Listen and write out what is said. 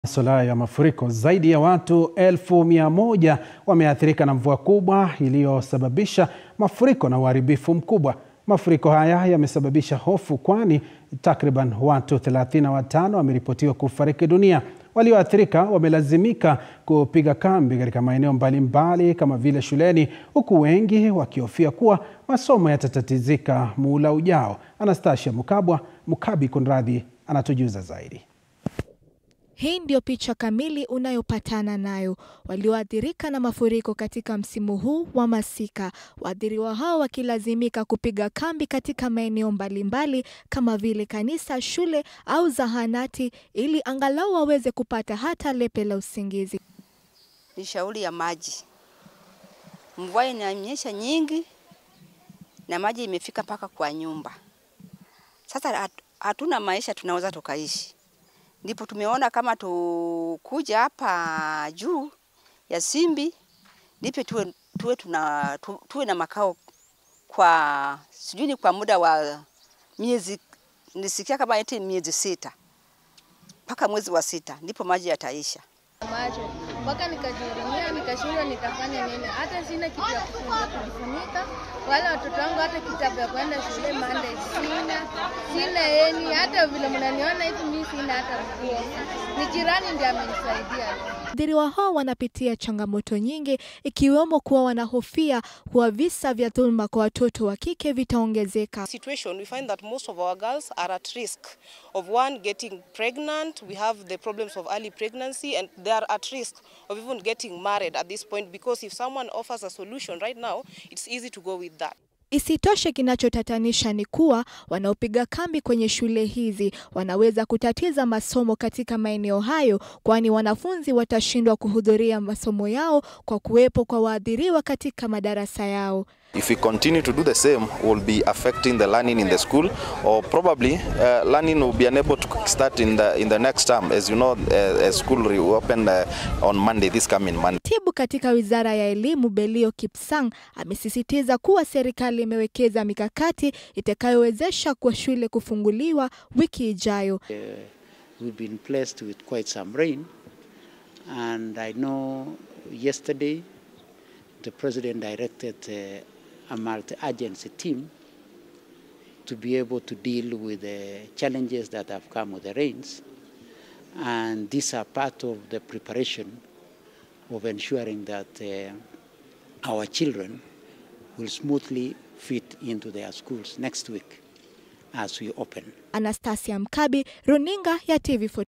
Masuala ya mafuriko. Zaidi ya watu elfu mia moja wameathirika na mvua kubwa iliyosababisha mafuriko na uharibifu mkubwa. Mafuriko haya yamesababisha hofu kwani takriban watu 35 wameripotiwa kufariki dunia. Walioathirika wamelazimika kupiga kambi katika maeneo mbalimbali kama vile shuleni, huku wengi wakihofia kuwa masomo yatatatizika muhula ujao. Anastasia Mukabwa Mukabi Kunradhi anatujuza zaidi. Hii ndio picha kamili unayopatana nayo walioathirika na mafuriko katika msimu huu wa masika. Waathiriwa hao wakilazimika kupiga kambi katika maeneo mbalimbali kama vile kanisa, shule au zahanati ili angalau waweze kupata hata lepe la usingizi. Ni shauri ya maji, mvua inanyesha nyingi na maji imefika mpaka kwa nyumba. Sasa hatuna maisha tunaweza tukaishi ndipo tumeona kama tukuja hapa juu ya Simbi ndipo tuwe, tuwe, tuna, tu, tuwe na makao kwa sijui ni kwa muda wa miezi nisikia kama eti miezi sita mpaka mwezi wa sita ndipo maji yataisha. Macho mpaka nikajihurumia, nikashindwa nitafanya nini. Hata sina kitu ya kujifunika, wala watoto wangu hata kitabu ya kwenda shule mande sina, sina eni, hata vile mnaniona hivi mimi sina hata nguo. Ni jirani ndiye amenisaidia. Waathiriwa hao wanapitia changamoto nyingi ikiwemo kuwa wanahofia kuwa visa vya dhuluma kwa watoto wa kike vitaongezeka. situation we find that most of our girls are at risk of one getting pregnant we have the problems of early pregnancy and they are at risk of even getting married at this point because if someone offers a solution right now it's easy to go with that Isitoshe, kinachotatanisha ni kuwa wanaopiga kambi kwenye shule hizi wanaweza kutatiza masomo katika maeneo hayo, kwani wanafunzi watashindwa kuhudhuria masomo yao kwa kuwepo kwa waathiriwa katika madarasa yao. If we continue to do the same, we'll be affecting the learning in the school, or probably uh, learning will be unable to start in the in the next term. As you know, uh, uh, school reopened uh, on Monday, this coming Monday. Katibu katika Wizara ya Elimu Belio Kipsang amesisitiza kuwa serikali imewekeza mikakati itakayowezesha kwa shule kufunguliwa wiki ijayo. Uh, we've been blessed with quite some rain, and I know yesterday the president directed uh, a multi-agency team to be able to deal with the challenges that have come with the rains, and these are part of the preparation of ensuring that uh, our children will smoothly fit into their schools next week as we open. Anastasia Mkabi, Runinga ya TV4.